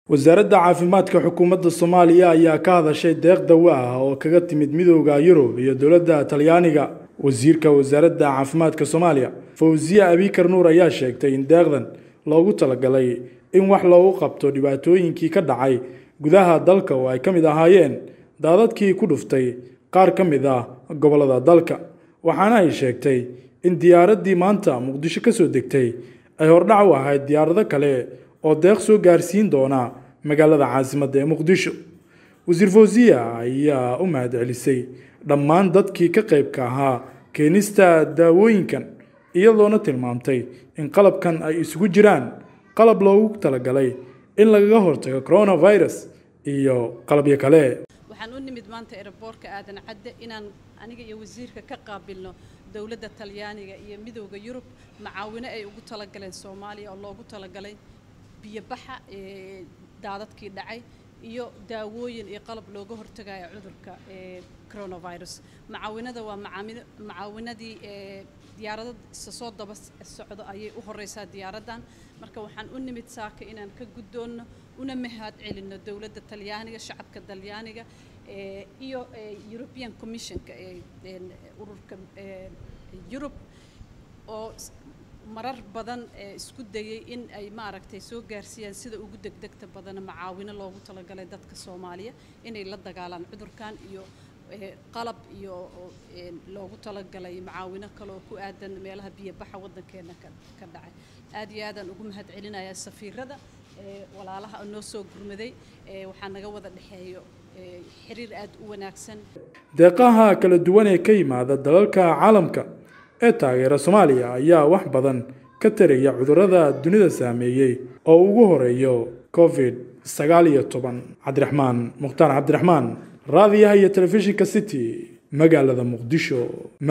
wasaaradda caafimaadka xukuumadda soomaaliya ayaa ka hadashay deeq dawo ah oo kaga timid midooda yurub iyo dowladda talyaaniga wasiirka wasaaradda caafimaadka soomaaliya fawziye abikar nuur ayaa sheegtay in deeqdan loogu talagalay in wax loogu qabto dhibaatooyinkii ka dhacay gudaha dalka oo ay ka mid ahaayeen daadadkii ku dhuftay qaar ka mid ah gobollada dalka waxaana ay sheegtay in diyaaraddii maanta muqdisho ka soo degtay ay hordhac u ahayd diyaarado kale oo deeq soo gaarsiin doona magaalada caasimadda ee muqdisho wasiir fawziya ayaa u mahadcelisay dhammaan dadkii ka qaybka ahaa keenista daawooyinkan iyadoona tilmaamtay in qalabkan ay isugu jiraan qalab loogu talagalay in lagaga hortago coronavirus iyo qalabyo kale waxaan u nimid maanta eraboorka aadan cadde inaan aniga iyo wasiirka ka qaabilno dowladda talyaaniga iyo midowda yurub macaawino ay ugu talagaleen soomaaliya oo loogu talagalay biyobaxa daadadkii dhacay iyo daawooyin iyo qalab looga hortagayo cudurka coronavirus macaawinada waa macaawinadii diyaarado isa soo daba socdo ayay u horeysaa diyaaraddan marka waxaan u nimid saaka inaan ka guddoonno una mahad celinno dowladda talyaaniga shacabka talyaaniga iyo european commissionka ururka yurub oo marar badan isku dayay in ay maaragtay soo gaarsiiyaan sida ugu degdegta badana macaawino loogu talagalay dadka soomaaliya inay la dagaalaan cudurkan iyo qalab iyo loogu talagalay macaawino kale oo ku aadan meelaha biyobaxa waddankeena ka dhacay aad iyo aadaan ugu mahad celinayaa safiirada walaalaha noo soo gurmaday waxaa naga wada dhexeeyo xiriir aad u wanaagsan deeqaha kala duwan ee ka yimaada dalalka caalamka ee taageera soomaaliya ayaa wax badan ka taraya cudurrada dunida saameeyey oo ugu horeeyo covid sagaal iyo toban cabdiraxmaan mukhtaar cabdiraxmaan raadiyaha iyo telefishinka city magaalada muqdisho